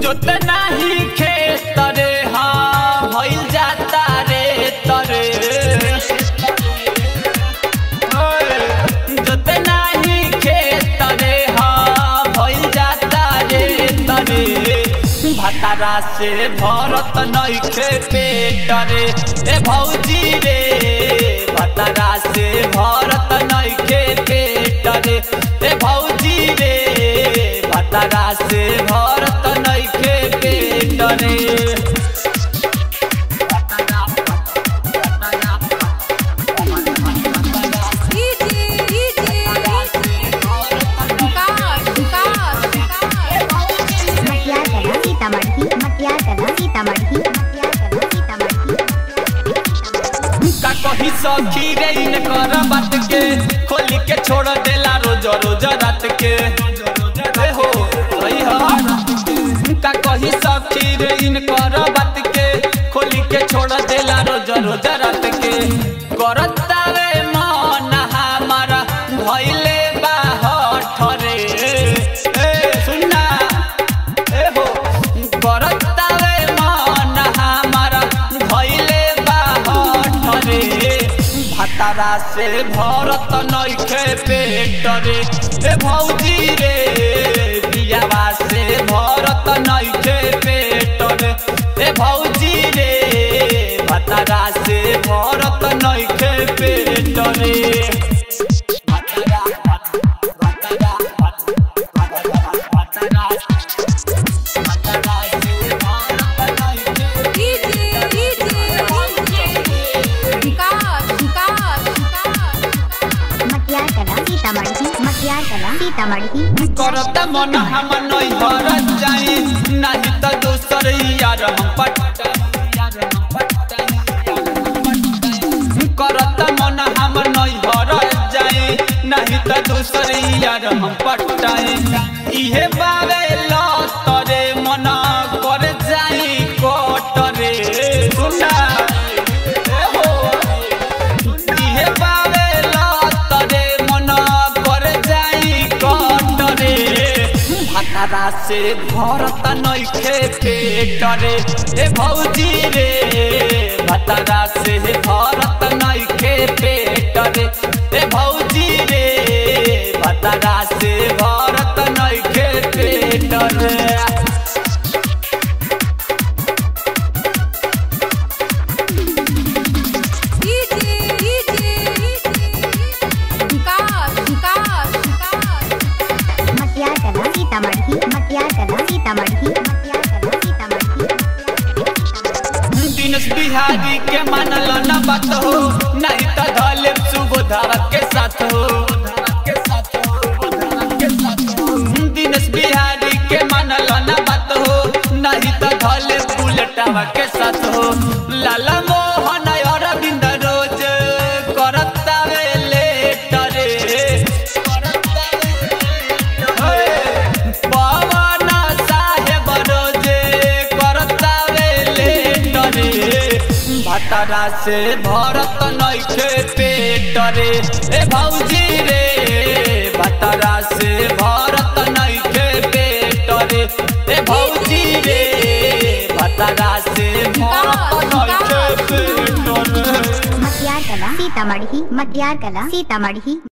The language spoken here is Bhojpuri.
जोत नाही खेत रे हाँ भइल जाता रे तरे ओए, जोत नाही खेत रे हाँ भइल जाता रे तरे भतारा से भरत नइखे पेट रे ए भौजी रे भतारा से भरत नइखे पेट रे ए भौजी रे भतारा से भरत नइखे पेट रे डीजे डीजे विकास विकास मटियार कला सीतामढ़ी मटियार कला सीतामढ़ी मटियार कला सीतामढ़ी का कही सखी रे इन कर बात के खोली के छोड़ देला रोज रोज रात के ए हो सही ह का कही सखी रे इन कर बात के खोली के छोड़ देला रोज रोज रात के करता रे मन हमारा भइले बाहर रे ए सुनना ए हो करता रे मन हमारा भइले बाहर रे भतारा से भरत नइखे पेट रे ए भौजी रे बियावा से भरत नइखे पेट रे ए भौजी रे भतारा से भरत नइखे पेट रे भतारा भतारा भतारा भतारा से भरत नइखे डीजे डीजे विकास विकास मटियार कला सीतामढ़ी मटियार कला सीतामढ़ी करत मन हम नहीं भरत जाई नहीं तो दूसर यार हम पटाई करत मन हम नहीं भरत जाई नहीं तो दूसर यार हम पटाई इहे बारे लतरे मन कर जाई कोटरे सुना ए हो इहे बारे लतरे मन कर जाई कटरे भतारा से भरत नइखे पेटरे ए भौजी रे भतारा से भरत नइखे पेटरे ए भौजी रे भतारा से भरत नइखे पेटरे डीजे डीजे विकास विकास मटियार कला सीतामढ़ी मटियार कला सीतामढ़ी मटियार कला सीतामढ़ी दिनेश बिहारी के मानल न बात हो नहीं तो धले सुबोधावा के साथ हो दिनेश बिहारी के मानल न बात हो नहीं तो धले बुलेटावा के साथ हो लाला मोहन अरविंद रोज करता वे लेट रे पवन साहेब रोजे करता वे लेट रे भतारा से भरत नइखे पेट रे ए भौजी रे भतारा से भरत नइखे पेट रे ए भौजी रे भतारा से भरत नइखे पेट रे मटियार कला सीतामढ़ी मटियार कला सीतामढ़ी